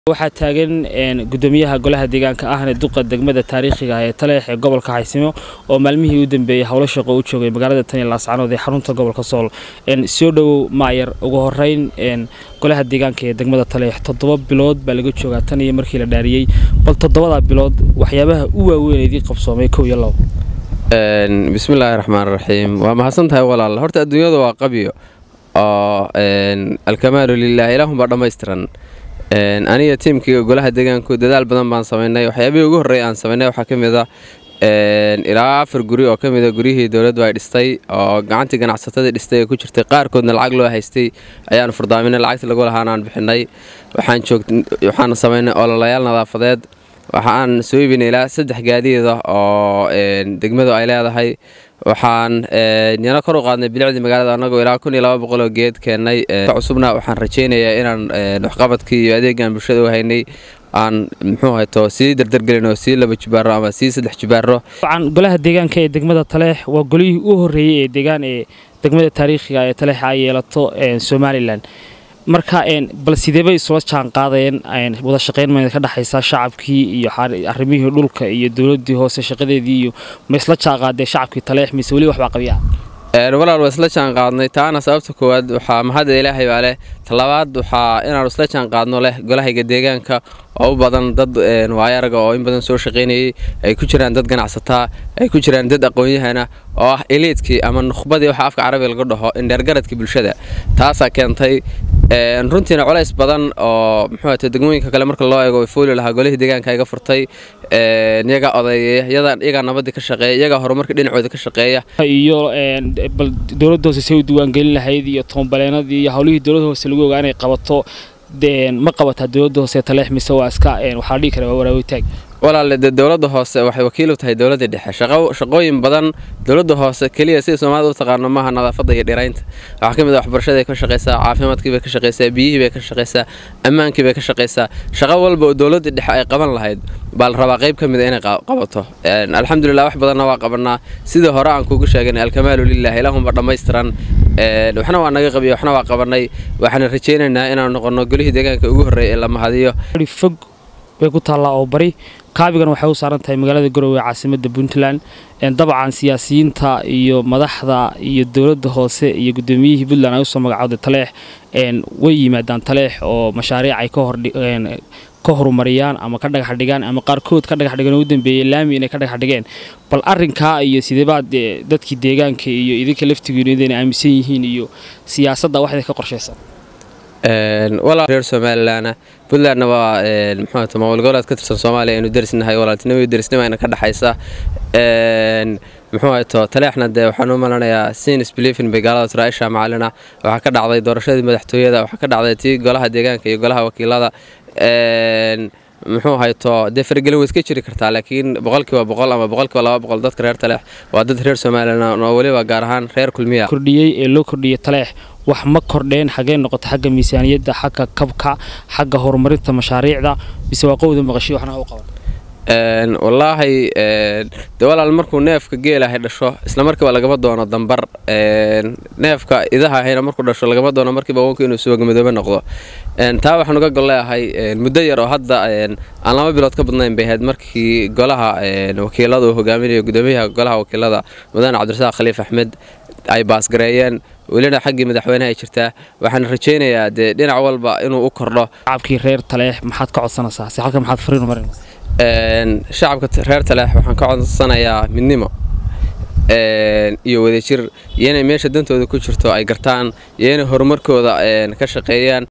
waxaa taagan gudoomiyaha golaha deegaanka ahne duqa degmada taariikhiga ah ee taleex ee gobolka xaysimo oo maalmihii u dambeeyey howlo shaqo u joogay magaalada taniya laascanood ee xarunta gobolka sool soo dhowow maayar ugu horeyn golaha deegaanka ee degmada taleex toddoba bilood baa laga joogaa tan iyo markii la dhaariyey bal toddobadaa bilood waxyaabaha u waaweyn idii qabsoomay kow iyo labo bismillaahi raxmaan raxiim waa mahadsan tahay walaal horta adduunyada waa qabyo oo alkamaalu lilah ilaahunbaa dhammaystiran aniga tiimkaiga golaha deegaanku dadaal badan baan samaynay waxyaabihii ugu horreey aan samaynay waxaa ka mid a ilaa afar guri oo ka mida guryihii dowladdu ay dhistay oo gacantii ganacsatadii dhistay ee ku jirtay qaarkoodna lacag loo haystay ayaanu furdaaminay lacagtii lagu lahaana aan bixinay waxaan samaynay ololayaal nadaafadeed waxaan soo iibinay ilaa saddex gaadiida oo degmadu ay leedahay waxaan yana kor u qaadnay bilicdii magaalada annagoo ilaa kun iyo laba boqoloo geed keennay cusubna waxaan rajaynayaa inaan waxqabadkii iyo adeegaan bulshada u haynay aan muxuu hayto sii dardargelin oo sii laba jibaaro ama sii saddex jibaaro golaha deegaanka ee degmada taleex waa golihii u horreeyey ee deegaan ee degmada taariikhiga ee taleex ay yeelato somalilan marka bal sideebay isula jaan qaadeen wada shaqayn ma ka dhexaysa shacabkii iyo arrimihii dhulka iyo dowladii hoose shaqadeedii iyo ma isla jaan qaadee shacabkii taleex mise weli waxbaa qabyaa walaal waa isla jaan qaadnay taana sababta koowaad waxaa mahadda ilaahay baa leh talabaad waxaa inaanu isla jaan qaadno leh golahayga deegaanka oo u badan dad waayaraga oo in badan soo shaqaynayay ay ku jiraan dad ganacsataa ay ku jiraan dad aqoon-yahana oo ah eliidkii ama nukhbadii waxa afka carabiga laga dhaho indheergaradka bulshada taasaa keentay runtiina culays badan oo muxuu degmooyinka kale marka loo eego fooli lahaa golihii deegaanka iga furtay iyagaa odeeya iyagaa nabadii ka shaqeeya iyagaa horumarka dhinacooda ka shaqeeya iyo bal dowladda hoose say u diiwaangelin lahayd iyo toonbaleenadii iyo howlihii dowladda hoose lagu ogaa inay qabato ma qabataa dowladda hoose taleex mise waa iska waxaa dhihi kara waa waraawitaag walaale dee dowladda hoose waxay wakiil u tahay dowladda dhexe shaqooyin badan dowladda hoose keliya sida soomaalida u taqaano maaha nadaafadda iyo dhiraynta waxaa ka mid a waxbarashaday ka shaqaysaa caafimaadkii bay ka shaqaysaa biyihii bay ka shaqaysaa ammaankii bay ka shaqaysaa shaqo walba oo dowladda dhexe ay qaban lahayd baa la rabaa qayb ka mid a inay qabato alxamdulilah wax badanna waa qabanaa sidii hore aan kuugu sheeganay alkamaalu lilah ilaahunba dhammaystiran waxna waa naga qabiya waxna waa qabanay waxaana rajaynaynaa inaanu noqonno golihii deegaanka ugu horreeya ee la mahadiyo fog bay ku taallaa oo bari kaabigan waxay u saaran tahay magaalada garowe ee caasimada puntland dabcan siyaasiyiinta iyo madaxda iyo dowladda hoose iyo gudoomiyihii puntland ay usoo magacowday taleex way yimaadaan taleex oo mashaariic ay ka horumariyaan ama ka dhagax dhigaan ama qaarkood ka dhagax dhigan oo u dambeeyey laami inay ka dhagax dhigeen bal arrinkaa iyo sideebaad dadkii deegaanka iyo idinka laftigiinu idayna aaminsan yihiin iyo siyaasadda waxday ka qorshaysan walaal reer somalilanna puntlandna waa muxuu maamul goboleed ka tirsan soomaaliya aynu derisnahay walaaltinimo iyo derisnimo ayna ka dhexaysa muxuu hayto taleexna dee waxaan u malanayaa sinis belifin bay gaalada turaisha macalina waxaa ka dhacday doorashadii madaxtooyada waxaa ka dhacday tii golaha deegaanka iyo golaha wakiilada muxuu hayto dee faragelin way iska jiri kartaa laakiin boqolkiiba boqol ama boqolkiiba laba boqol dadka reer taleex waa dad reer somalilan oo weliba gaar ahaan reer kulmiya kordhiyey ee loo kordhiyey taleex wax ma kordheen xaggee noqoto xagga miisaaniyadda xagga kabka xagga horumarinta mashaariicda mise waa qowda maqashiyo waxna u qaban wallaahi de walaal markuu neefka geelahay dhasho isla markiiba lagama doono dambar neefka idaha ahayna markuu dhasho lagama doono markiiba wanku inuu suwagamidoobe noqdo taa waxaan uga golleeahay muddo yar oo hadda aan laba bilood ka badnayn bay ahayd markii golaha wakiilada uu hogaaminayo gudoomiyaha golaha wakiilada mudane cabdirasaaq khaliif axmed ay baasgareeyeen welina xaggii madaxweyneha ay jirtaa waxaan rajaynayaa dee dhinac walba inuu u kordho shacabkii reer taleex maxaad ka codsanaysaa si halka maxaad fariin marinaysaa shacabka reer taleex waxaan ka codsanayaa midnimo iyo wadajir iyo inay meesha dantooda ku jirto ay gartaan iyo inay horumarkooda ka shaqeeyaan